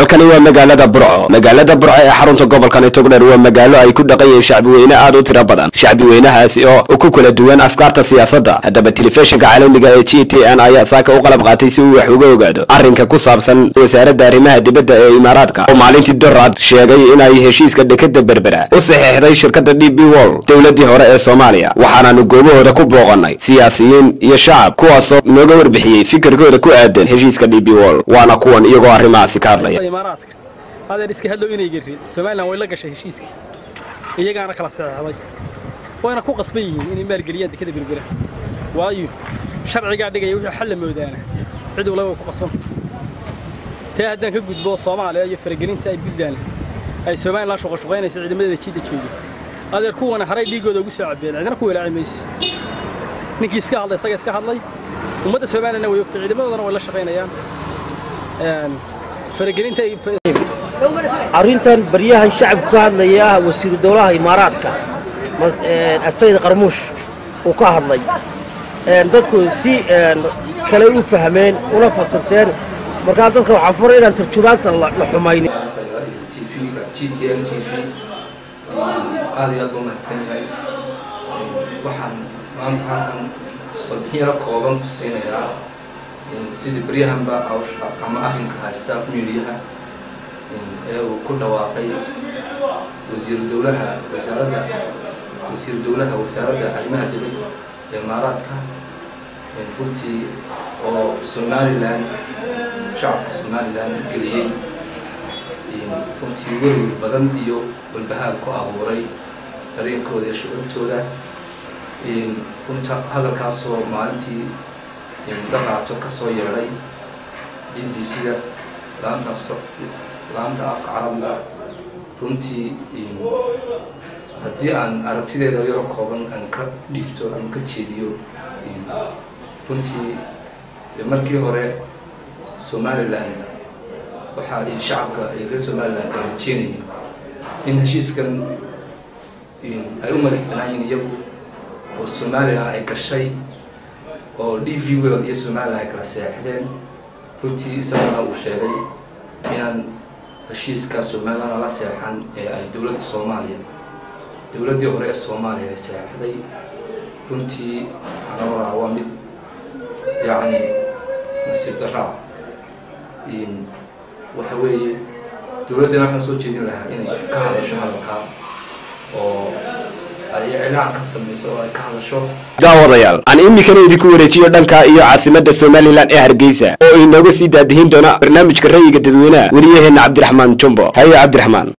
halkani waa magaalada burco magaalada burco ee xarunta gobolkani togdheer waa magaalo ay ku dhaqan yihiin shacbi weyne aad u tiro badan shacbi weynahaasi oo ku kala duwan afkaarta siyaasadda haddaba telefishinka caalamiga ee g t n ayaa saaka u qalab qaatay si uu wax uga ogaado arrinka ku saabsan wasaaradda arrimaha dibadda ee imaaraadka oo maalintii doraad sheegay inay heshiiska dekada berbera u saxeexday shirkadda d b wol dowladii hore ee soomaaliya waxaanaanu goobahooda ku booqanay siyaasiyiin iyo shacab kuwaasoo nooga warbixiyey fikirkooda ku aadan heshiiska d b wol waana kuwan iyagoo arrimahaasi ka hadlaya imaaraadka adeer iska hadlow inay gerin somalilan way la gashay heshiiskii iyagaana kala saxeexday wayna ku qasban yihiin inay maalgeliyaan dekada berbera waayo sharcigaa dhigaya wixii xal la moodaana cid walba way ku qasbanta taa haddaan ka gudbo soomaaliya iyo faragelinta ay puntland ay somalilan shuqashuqaynayso ciidamadeeda jiidda jooga adeer kuwana haray dhiigooda ugu soo cabeen cidina ku walaaci mayso ninkii iska hadlay isaga iska hadlay ummadda somalilanna way ogtay ciidamadoodana way la shaqaynayaan faragelinta ay arrintan baryahan shacabku ka hadlaya ah wasiiru dowlaha imaaraadka asayid qarmuush uu ka hadlay dadku si kale u fahmeen una fasirteen markaa dadka waxaa furay inaan tarjumaanta la xumaynin tvga g t n t v aad iyo aad buu mahadsan yahay waxaan maanta halkan warbixin yaro kooban ku siinayaa sidii baryahanba hawsha ama arrinka haysta midiyaha ee uu ku dhawaaqay wasiiru dowlaha wasaaradda wasiiru dowlaha wasaaradda arrimaha dibadda ee imaaraadka runtii oo somalilan shacabka somalilan geliyey runtii werwer badan iyo walbahaar ku abuuray dareenkooda iyo shucuubtooda runta hadalkaasoo maalintii daqaato ka soo yeedhay b b c-da laanta laanta afka carabiga runtii haddii aan aragtideeda yaro kooban aan ka dhiibto ama ka jeediyo runtii markii hore somalilan waxaa ay shacabka ay reer somalilan ay rajeynayeen in heshiiskan ay u madax banaayiin iyagu oo somalilan ay gashay oo d b wel iyo somalilan ay kala seexdeen runtii isagana uu sheegay inaan heshiiska somalilan la seexan ee ay dowladda soomaaliya dowladdii hore ee soomaaliya ay seexday runtii waxaan oranaa waa mid yacni nasiib daraa waxa weeye dowladdana waxaan soo jeedin lahaa inay ka hadasho hadalkaa oo ay iclaan ka samayso oo ay ka hadasho daawadayaal aan iminkana idinku wareejiyo dhanka iyo caasimadda somalilan ee hargeysa oo inooga sii daadihin doona barnaamijka rayiga dadweynaha wariyaheenna cabdiraxmaan jumbo haye cabdiraxmaan